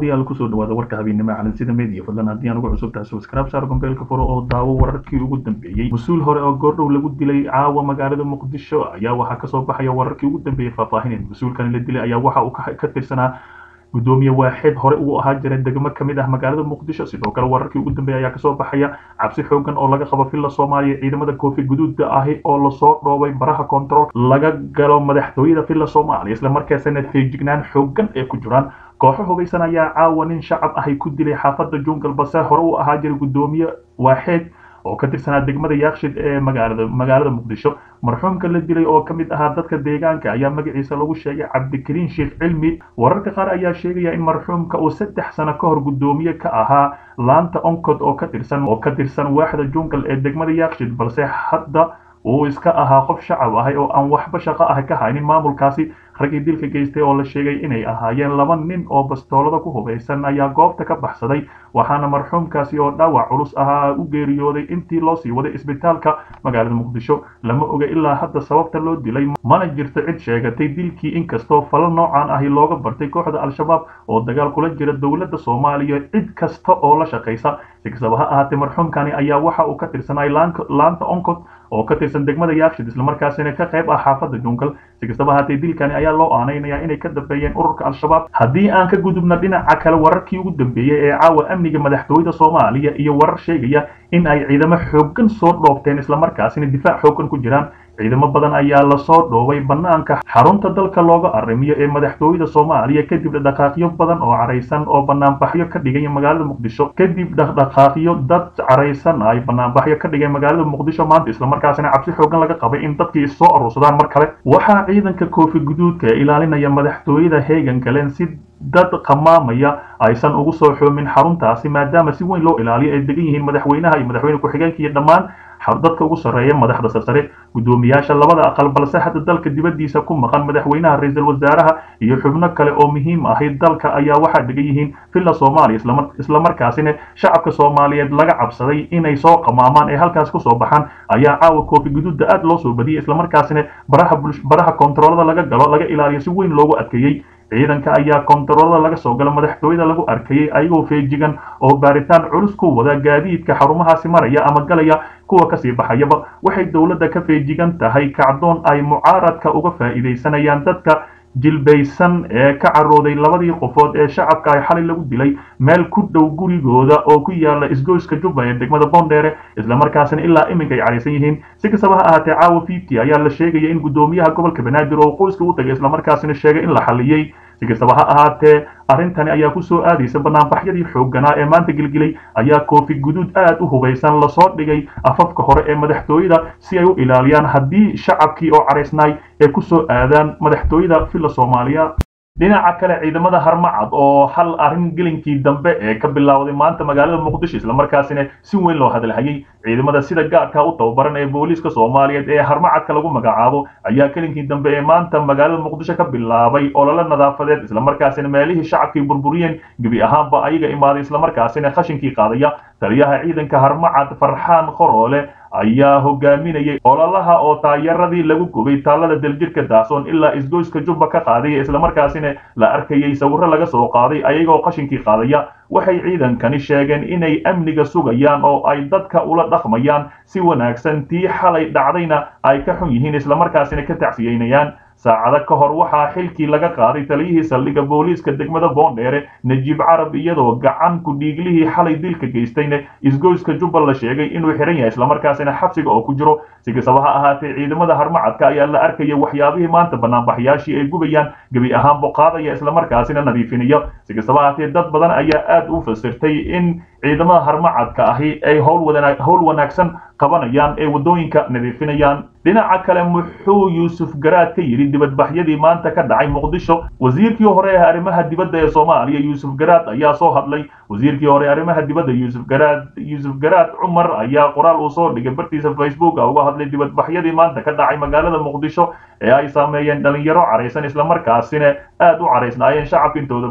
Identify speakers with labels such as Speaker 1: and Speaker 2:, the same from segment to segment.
Speaker 1: daawadayaal kusoo dhawaada warka habeennimo calansida media fadlan haddii aan ugu cusub tahay subscribe saar gombeelka furo oo daawo wararkii ugu dambeeyey mas-uul hore oo goordhow lagu dilay caawa magaalada muqdisho ayaa waxaa kasoo baxaya wararkii ugu dambeeyey faahfaahineen mas-uulkan la dilay ayaa waxa uu ka tirsanaa gudoomiye waaxeed hore ugu ahaa jira degmo kamid ah magaalada muqdisho sidoo kale wararkii ugu dambeeya ayaa kasoo baxaya cabsi xoogan oo laga qabo villa soomaaliya ciidamada koofi guduuda ahi oo lasoo dhoobay baraha control laga galo madaxtooyada villa soomaaliya islamarkaasina feejignaan xoogan ee ku jiraan kooxo hubaysan ayaa caawa nin shacab ahay ku dilay xaafada jungal base hore u ahaa jira gudoomiye waaxeed oo ka tirsanaa degmada yaakshid ee magaalada magaalada muqdisho marxuumka la dilay oo ka mid ahaa dadka deegaanka ayaa magaciisa lagu sheegay cabdikariin sheekh cilmi wararka qaar ayaa sheegaya in marxuumka uu saddex sano ka hor gudoomiye ka ahaa laanta oncod oo ka tirsan oo ka tirsan waaxda jungal ee degmada yaakshid balse hadda uu iska ahaa qof shacab ahay oo aan waxba shaqo ah ka haynin maamulkaasi raggii dilka geystay oo la sheegay inay ahaayeen laba nin oo bastoolada ku hubaysan ayaa goobta ka baxsaday waxaana marxuumkaasi oo dhaawac culus ahaa u geeriyooday intii loo sii waday isbitaalka magaalada muqdisho lama oga ilaa hadda sababta loo dilay mana jirto cid sheegatay dilkii inkastoo falo noocan ahi looga bartay kooxda al-shabaab oo dagaal kula jira dowladda soomaaliya cid kasta oo la shaqaysa si kastaba ha ahaatee marxuumkani ayaa waxa uu ka tirsanay laanta oncod oo ka tirsan degmada yaakshid islamarkaasina ka qayb ah xaafada jungal si kastaba haatee dilkani ayaa loo aanaynayaa inay ka dambeeyeen ururka al-shabaab haddii aan ka gudubna dhinaca kale wararkii ugu dambeeyey ee caawa amniga madaxtooyada soomaaliya iyo warar sheegaya in ay ciidamo xoogan soo dhoobteen islamarkaasina difaac xoogan ku jiraan ciidamo badan ayaa lasoo dhoobay banaanka xarunta dalka looga arrimiyo ee madaxtooyada soomaaliya kadib dhaqdhaqaaqyo badan oo caraysan oo banaanbaxyo ka dhigay magaalada muqdisho kadib dhaqdhaqaaqyo dad caraysan ay banaanbaxyo ka dhigay magaalada muqdisho maanta islamarkaasina cabsi xoogan laga qabay in dadkii issoo aruursadaan mar kale waxaa ciidanka koofi guduudka ee ilaalinaya madaxtooyada heegan galeen si dad qamaamaya aysan ugu soo xoomin xaruntaasi maadaama si weyn loo ilaaliyo ay degan yihiin madaxweynaha iyo madaxweyne ku-xigeenka iyo dhammaan dadka ugu sarreeya madaxda sarsare gudoomiyaasha labada aqal balse hadda dalka dibaddiisa ku maqan madaxweynaha ra-iisul wasaaraha iyo xubno kale oo muhiim ahi dalka ayaa waxaa degan yihiin villa soomaaliya islamarkaasina shacabka soomaaliyeed laga cabsaday inay soo qamaamaan ee halkaas kusoo baxaan ayaa caawa koofi guduudda aad loo soo badiyey islamarkaasina baraha baraha kontaroolada laga galo laga ilaaliyo si weyn loogu adkeeyey ciidanka ayaa kontaroolada laga soo gala madaxtooyada lagu arkayay ayagoo feejigan oo baaritaan culus ku wada gaadiidka xarumahaasi maraya ama galaya kuwa kasii baxayaba waxay dowladda ka feejigan tahay kacdoon ay mucaaradka uga faa'iidaysanayaan dadka jilbaysan ee ka carooday labadii qofood ee shacabka ay xalay lagu dilay meel ku dhow gurigooda oo ku yaala isgoyska jubba ee degmada boondheere islamarkaasina ilaa iminka ay caraysan yihiin si kastaba ha ahaatee caawa fifty ayaa la sheegaya in gudoomiyaha gobolka banaadir oo qoyska u tagay islamarkaasina sheegay in la xaliyey si kastaba ha ahaatee arrintani ayaa ku soo aadaysa banaanbaxyadii xoogganaa ee maanta gelgelay ayaa koofi guduud aad u hubaysan lasoo dhigay afafka hore ee madaxtooyada si ay u ilaaliyaan haddii shacabkii oo caraysnaay ay ku soo aadaan madaxtooyada villa soomaaliya dhinaca kale ciidamada harmacad oo hal arrin gelinkii dambe ee ka bilowday maanta magaalada muqdisho islamarkaasina si weyn loo hadalhayay ciidamada sida gaarka u tababaran ee booliiska soomaaliyeed ee harmacadka lagu magacaabo ayaa gelinkii dambe ee maanta magaalada muqdisho ka bilaabay olole nadaafadeed islamarkaasina meelihii shacabkii burburiyeen gebi ahaanba ayaga imaaday islamarkaasina khashinkii qaadaya taliyaha ciidanka harmacad farxaan khoroole ayaa hogaaminayay ololaha oo taayaradii lagu gubay taalada daljirka daasoon ilaa isgoyska jubba ka qaadaya islamarkaasina la arkayay sawirro laga soo qaaday ayagoo qashinkii qaadaya waxay ciidankani sheegeen inay amniga sugayaan oo ay dadka ula dhaqmayaan si wanaagsan tii xalay dhacdayna ay ka xun yihiin islamarkaasina ka tacsiyeynayaan saacado ka hor waxaa xilkii laga qaaday taliyihii saldhigga booliiska degmada boondheere najiib carab iyadoo gacan ku-dhiiglihii xalay dilka geystayna isgoyska jubba la sheegay inuu xihan yahay islamarkaasina xabsiga oo ku jiro si kastaba ha ahaatee ciidamada harmacadka ayaa la arkaya waxyaabihii maanta banaanbaxyaashii ay gubayaan gebi ahaan boqaadaya islamarkaasina nadiifinaya si kastaba ahaatee dad badan ayaa aad u fasirtay in ciidamada harmacadka ahi ay howl wanaagsan qabanayaan ee waddooyinka nadiifinayaan dhinaca kale muxuu yuusuf garaad ka yidhi dibadbaxyadii maanta ka dhacay muqdisho wasiirkii hore ee arrimaha dibadda ee soomaaliya yuusuf garaad ayaa soo hadlay wasiirkii hore arrimaha dibadda yuusuf garaad yuusuf garaad cumar ayaa qoraal uu soo dhigay bartiisa facebook uga hadlay dibadbaxyadii maanta ka dhacay magaalada muqdisho ee ay saameeyeen dhalinyaro caraysan islamarkaasina aad u caraysnaayeen shacabka intooda badan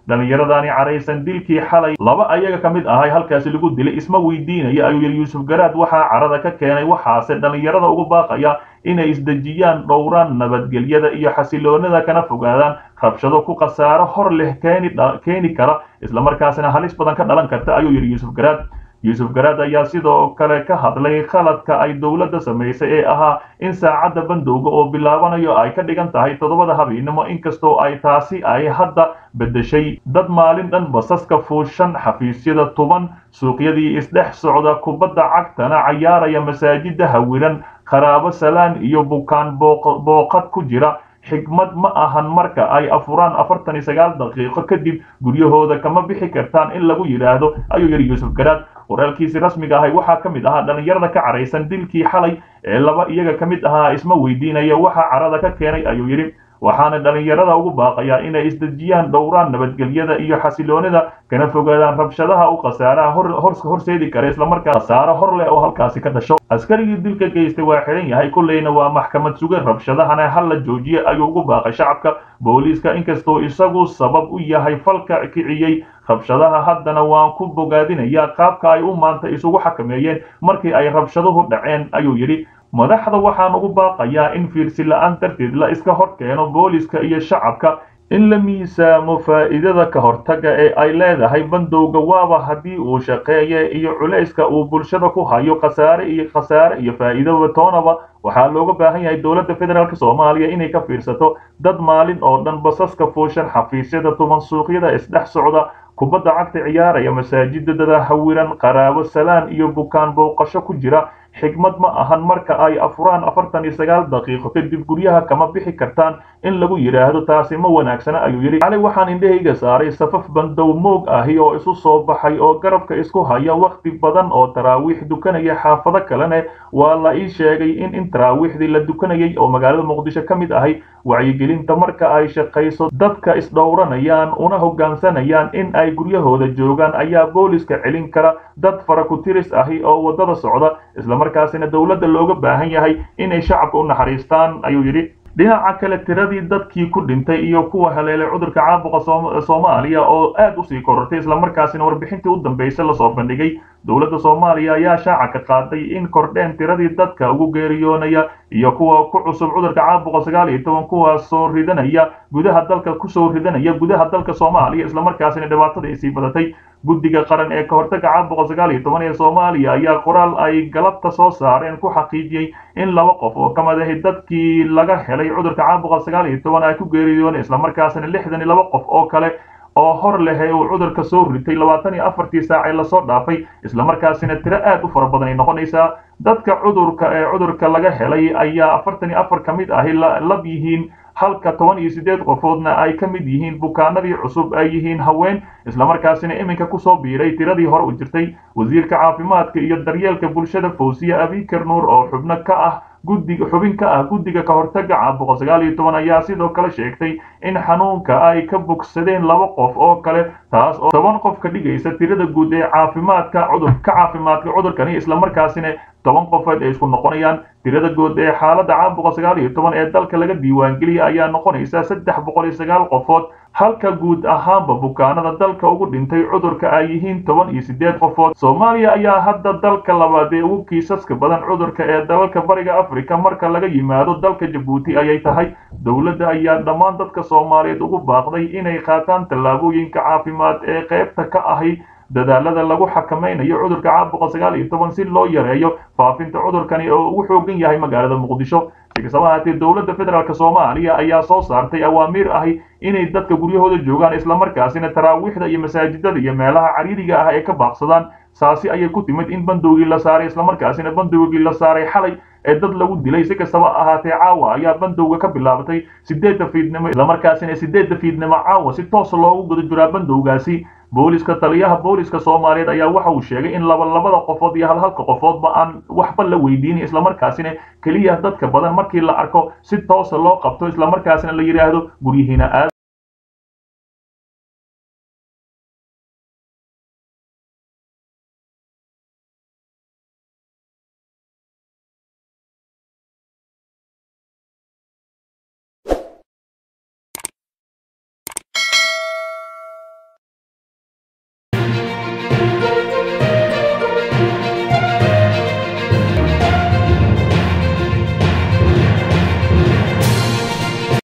Speaker 1: dhallinyaradani caraysan dilkii xalay laba ayaga ka mid ahay halkaasi lagu dilay isma weydiinaya ayuu yidhi yuusuf garaad waxaa carada ka keenay waxaase dhallinyarada ugu baaqaya inay isdejiyaan dhowraan nabadgelyada iyo xasiloonida kana fogaadaan rabshado ku khasaaro hor leh keeni kara islamarkaasina halis badan ka dhalan karta ayuu yidhi yuusuf garaad yuusuf garaad ayaa sidoo kale ka hadlay khaladka ay dowladda samaysay ee ahaa in saacadda bandowga oo bilaabanayo ay ka dhigan tahay toddobada habeennimo inkastoo ay taasi ay hadda beddeshay dad maalin dhan basaska fuushan xafiisyada tuban suuqyadii isdhex socda kubadda cagtana cayaaraya masaajida hawiran qaraabo salaan iyo bukaan booqad ku jira xigmad ma ahan marka ay afuraan afartan iyo sagaal daqiiqo kadib guryahooda kama bixi kartaan in lagu yidhaahdo ayuu yidhi yuusuf garaad waraalkiisi rasmiga ahay waxaa ka mid ahaa dhallinyarada ka caraysan dilkii xalay ee laba iyaga ka mid ahaa isma weydiinaya waxa carada ka keenay ayuu yidhi waxaana dhallinyarada ugu baaqayaa inay isdejiyaan dhowraan nabadgelyada iyo xasiloonida kana fogaadaan rabshadaha u khasaaraha horseedi kara islamarkaa khasaaro hor leh oo halkaasi ka dhasho askarigii dilka geystay waa xidhan yahay kolleyna waa maxkamad sugan rabshadahana hal la joojiye ayuu ugu baaqay shacabka booliiska inkastoo isagu sabab u yahay falka kiciyey rabshadaha haddana waan ku bogaadinayaa qaabka ay u maanta isugu xakameeyeen markii ay rabshaduhu dhaceen ayuu yidhi madaxda waxaan ugu baaqayaa in fiirsi la-aan darteed la iska hor keeno booliska iyo shacabka in la miisaamo faa'iidada ka hortaga ee ay leedahay bandowga waaba haddii uu shaqeeye iyo culayska uu bulshada ku hayo khasaare iyo khasaare iyo faa'iidaba toonaba waxaa looga baahan yahay dowladda federaalk soomaaliya inay ka fiirsato dad maalin oo dhan basaska fuushan xafiisyada tuban suuqyada isdhex socda kubadda cagta ciyaaraya masaajidada hawiran qaraabo salaan iyo bukaan booqasho ku jira xigmad ma ahan marka ay afuraan afartan iyo sagaal daqiiqo kadib guryaha kama bixi kartaan in lagu yidhaahdo taasi ma wanaagsana ayuu yidhi cali waxaan indhahayga saaray safaf bandow moog ahi oo isu soo baxay oo garabka isku haya wakhti badan oo taraawiix dukanaya xaafado kalene waa la ii sheegay in in taraawiixdii la dukanayay oo magaalada muqdisho ka mid ahay wacyigelinta marka ay shaqayso dadka isdhowranayaan una hoggaansanayaan in ay guryahooda joogaan ayaa booliska celin kara dad farakutiris ahi oo waddada socda islamarkaasina dowladda looga baahan yahay inay shacabka u naxariistaan ayuu yidhi dhinaca kale tiradii dadkii ku dhintay iyo kuwa haleelay cudurka caabuqa soomaaliya oo aad usii korortay islamarkaasina warbixintii u dambeysay lasoo bandhigay dowladda soomaaliya ayaa shaaca ka qaaday in kordheen tiradii dadka ugu geeriyoonaya iyo kuwa ku cusub cudurka caabuqa sagaal iyo toban kuwaas soo ridanaya gudaha dalka kusoo ridanaya gudaha dalka soomaaliya islamarkaasina dhibaatada ay sii badatay guddiga qaran ee ka hortaga caabuqa sagaal iyo toban ee soomaaliya ayaa qoraal ay galabta soo saareen ku xaqiijiyey in laba qof oo ka mid ahi dadkii laga helay cudurka caabuqa sagaal iyo toban ay ku geeriyooneen islamarkaasina lixdan iyo laba qof oo kale oo hor lehe uu cudurka soo ritay labaatan iyo afartii saac ee lasoo dhaafay islamarkaasina tiro aad u fara badan ay noqonaysaa dadka cudurka ee cudurka laga helay ayaa afartan iyo afar ka mid ahi lab yihiin halka toban iyo siddeed qofoodna ay ka mid yihiin bukaanadii cusub ay yihiin haween islamarkaasina iminka kusoo biiray tiradii hore u jirtay wasiirka caafimaadka iyo daryeelka bulshada fawsiye abiker nuur oo xubno ka ah guddiga xubin ka ah guddiga ka hortaga caabuqa sagaal iyo toban ayaa sidoo kale sheegtay in xanuunka ay ka bogsadeen laba qof oo kale taas oo toban qof ka dhigaysa tirada guud ee caafimaadka cudur ka caafimaadka cudurkani islamarkaasina toban qofood ay isku noqonayaan tirada guud ee xaaladda caabuqa sagaal iyo toban ee dalka laga diiwaangeliyay ayaa noqonaysa saddex boqol iyo sagaal qofood halka guud ahaanba bukaanada dalka ugu dhintay cudurka ay yihiin toban iyo siddeed qofood soomaaliya ayaa hadda dalka labaad ee ugu kiisaska badan cudurka ee dalalka bariga afrika marka laga yimaado dalka jabuuti ayay tahay dowladda ayaa dhammaan dadka soomaaliyeed ugu baaqday inay qaataan tallaabooyinka caafimaad ee qaybta ka ahi dadaalada lagu xakamaynayo cudurka caabuqa sagaal iyo toban si loo yareeyo faafinta cudurkani oo ugu xoogan yahay magaalada muqdisho si kastaba haatee dowladda federaalk soomaaliya ayaa soo saartay awaamiir ahi inay dadka guryahooda joogaan islamarkaasina taraawiixda iyo masaajidada iyo meelaha cariiriga ah ay ka baaqsadaan saasi ayay ku timid in bandowgii la saaray islamarkaasina bandowgii la saaray xalay ee dad lagu dilay si kastaba ahaatee caawa ayaa bandowga ka bilaabatay sideedda fiidnimo islamarkaasina sideedda fiidnimo caawa si toos loogu guda jiraa bandowgaasi booliska taliyaha booliska soomaaliyeed ayaa waxa uu sheegay in laba labada qofood iyo halhalka qofoodba aan waxba la weydiinin islamarkaasina keliya dadka badan markii la arko si toosa loo qabto islamarkaasina la yidhaahdo guryihiina aad